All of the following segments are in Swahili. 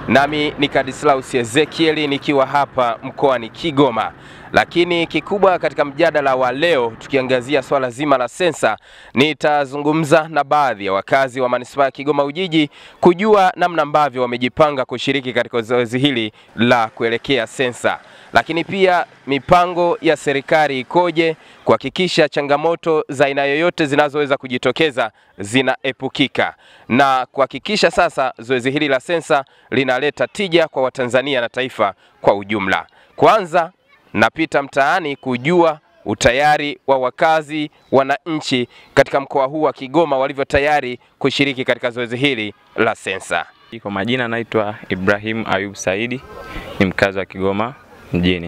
nami ni Kadislaus Ezekieli nikiwa hapa mkoani Kigoma. Lakini kikubwa katika mjadala wa leo tukiangazia swala zima la sensa, nitazungumza na baadhi ya wakazi wa manispaa ya Kigoma Ujiji kujua namna ambavyo wamejipanga kushiriki katika zoezi hili la kuelekea sensa, lakini pia mipango ya serikali ikoje kuhakikisha changamoto za aina yoyote zinazoweza kujitokeza zinaepukika na kuhakikisha sasa zoezi hili la sensa linaleta tija kwa Watanzania na taifa kwa ujumla. Kwanza napita mtaani kujua utayari wa wakazi wananchi katika mkoa huu wa Kigoma walivyo tayari kushiriki katika zoezi hili la sensa. Kwa majina naitwa Ibrahim Ayub Saidi, ni mkazi wa Kigoma mjini.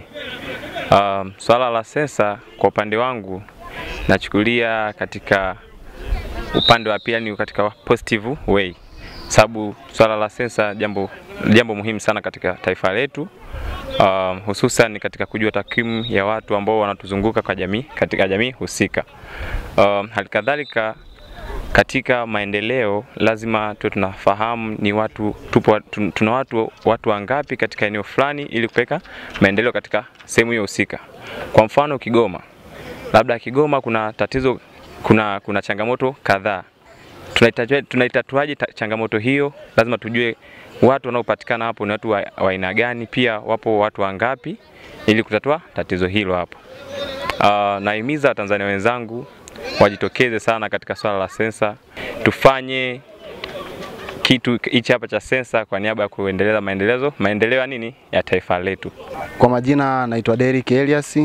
Um, swala la sensa kwa upande wangu nachukulia katika upande wa pia ni katika positive way, sababu swala la sensa jambo, jambo muhimu sana katika taifa letu um, hususan katika kujua takwimu ya watu ambao wanatuzunguka kwa jamii, katika jamii husika. Um, halikadhalika katika maendeleo lazima tuwe tunafahamu ni watu tupo, tuna watu, watu wangapi katika eneo fulani ili kupeleka maendeleo katika sehemu hiyo husika. Kwa mfano Kigoma, labda Kigoma kuna tatizo, kuna, kuna changamoto kadhaa. Tunaitatuaje changamoto hiyo? Lazima tujue watu wanaopatikana hapo ni watu wa aina gani, pia wapo watu wangapi ili kutatua tatizo hilo hapo. Uh, nahimiza Watanzania wenzangu wajitokeze sana katika swala la sensa, tufanye kitu hichi hapa cha sensa kwa niaba ya kuendeleza maendelezo maendeleo ya nini ya taifa letu. Kwa majina naitwa Derrick Elias.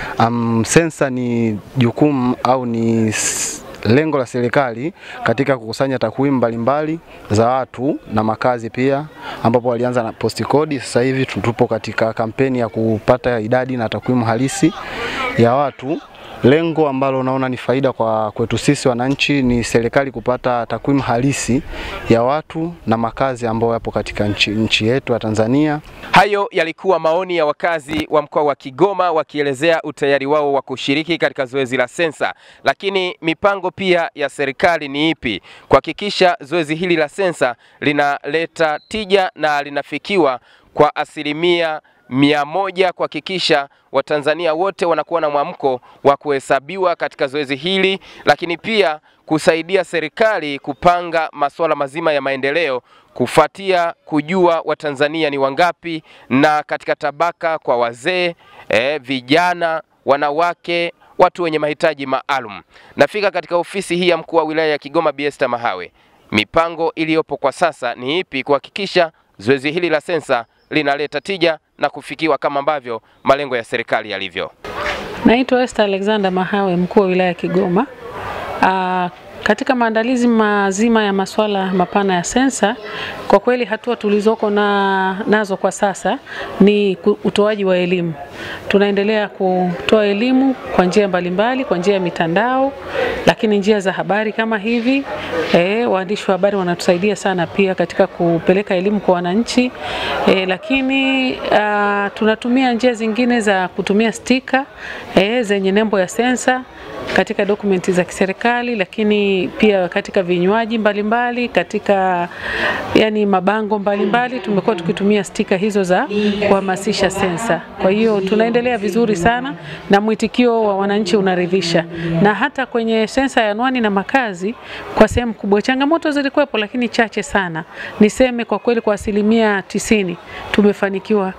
Um, sensa ni jukumu au ni lengo la serikali katika kukusanya takwimu mbalimbali za watu na makazi pia, ambapo walianza na post code. Sasa hivi tupo katika kampeni ya kupata idadi na takwimu halisi ya watu. Lengo ambalo naona ni faida kwa kwetu sisi wananchi ni serikali kupata takwimu halisi ya watu na makazi ambayo yapo katika nchi, nchi yetu ya Tanzania. Hayo yalikuwa maoni ya wakazi wa mkoa wa Kigoma wakielezea utayari wao wa kushiriki katika zoezi la sensa, lakini mipango pia ya serikali ni ipi kuhakikisha zoezi hili la sensa linaleta tija na linafikiwa kwa asilimia mia moja kuhakikisha Watanzania wote wanakuwa na mwamko wa kuhesabiwa katika zoezi hili, lakini pia kusaidia serikali kupanga masuala mazima ya maendeleo kufuatia kujua Watanzania ni wangapi na katika tabaka kwa wazee, eh, vijana, wanawake, watu wenye mahitaji maalum. Nafika katika ofisi hii ya mkuu wa wilaya ya Kigoma Bi Esther Mahawe. Mipango iliyopo kwa sasa ni ipi kuhakikisha zoezi hili la sensa linaleta tija na kufikiwa kama ambavyo malengo ya serikali yalivyo. Naitwa Esther Alexander Mahawe, mkuu wa wilaya ya Kigoma. Aa, katika maandalizi mazima ya masuala mapana ya sensa, kwa kweli hatua tulizoko na, nazo kwa sasa ni utoaji wa elimu. Tunaendelea kutoa elimu kwa njia mbalimbali, kwa njia ya mitandao, lakini njia za habari kama hivi e, waandishi wa habari wanatusaidia sana pia katika kupeleka elimu kwa wananchi e, lakini a, tunatumia njia zingine za kutumia stika e, zenye nembo ya sensa katika dokumenti za kiserikali, lakini pia katika vinywaji mbalimbali, katika yani mabango mbalimbali tumekuwa tukitumia stika hizo za kuhamasisha sensa. Kwa hiyo tunaendelea vizuri sana na mwitikio wa wananchi unaridhisha, na hata kwenye sensa ya anwani na makazi kwa sehemu kubwa changamoto zilikuwepo, lakini chache sana. Niseme kwa kweli kwa asilimia tisini tumefanikiwa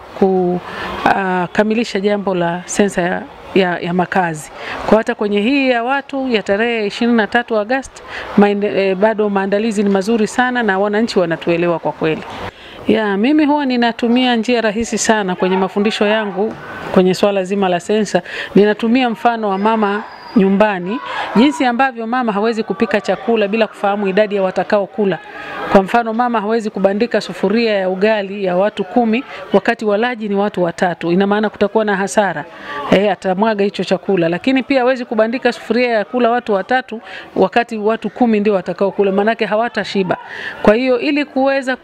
kukamilisha uh, jambo la sensa ya ya, ya makazi. Kwa hata kwenye hii ya watu ya tarehe 23 Agosti e, bado maandalizi ni mazuri sana na wananchi wanatuelewa kwa kweli. Ya, mimi huwa ninatumia njia rahisi sana kwenye mafundisho yangu kwenye swala zima la sensa. Ninatumia mfano wa mama nyumbani, jinsi ambavyo mama hawezi kupika chakula bila kufahamu idadi ya watakao kula. Kwa mfano, mama hawezi kubandika sufuria ya ugali ya watu kumi wakati walaji ni watu watatu, ina maana kutakuwa na hasara e, atamwaga hicho chakula. Lakini pia hawezi kubandika sufuria ya kula watu watatu wakati watu kumi ndio watakao kula, maanake hawatashiba. Kwa hiyo ili kuweza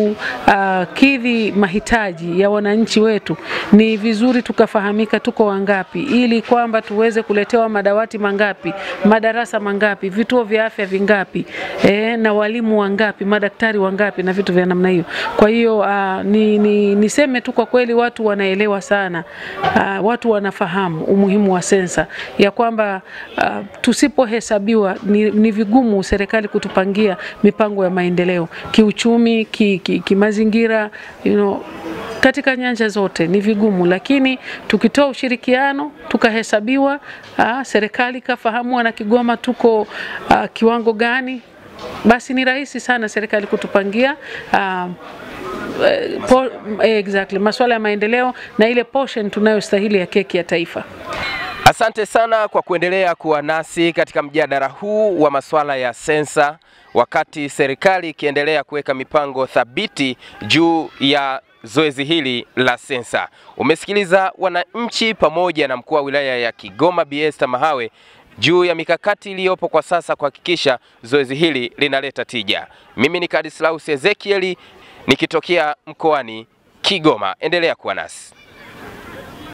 kukidhi uh, mahitaji ya wananchi wetu, ni vizuri tukafahamika tuko wangapi, ili kwamba tuweze kuletewa madawati madawati mangapi, madarasa mangapi, vituo vya afya vingapi, e, na walimu wangapi, madaktari wangapi na vitu vya namna hiyo. Kwa hiyo uh, ni, ni, niseme tu kwa kweli watu wanaelewa sana uh, watu wanafahamu umuhimu wa sensa ya kwamba uh, tusipohesabiwa ni, ni vigumu serikali kutupangia mipango ya maendeleo kiuchumi, kimazingira ki, ki you know, katika nyanja zote ni vigumu, lakini tukitoa ushirikiano tukahesabiwa, aa, serikali kafahamu wana Kigoma tuko aa, kiwango gani, basi ni rahisi sana serikali kutupangia aa, po, exactly, masuala ya maendeleo na ile portion tunayostahili ya keki ya taifa. Asante sana kwa kuendelea kuwa nasi katika mjadala huu wa masuala ya sensa, wakati serikali ikiendelea kuweka mipango thabiti juu ya zoezi hili la sensa. Umesikiliza wananchi pamoja na mkuu wa wilaya ya Kigoma Bi Esther Mahawe juu ya mikakati iliyopo kwa sasa kuhakikisha zoezi hili linaleta tija. Mimi ni Kadislaus Ezekieli nikitokea mkoani Kigoma. Endelea kuwa nasi.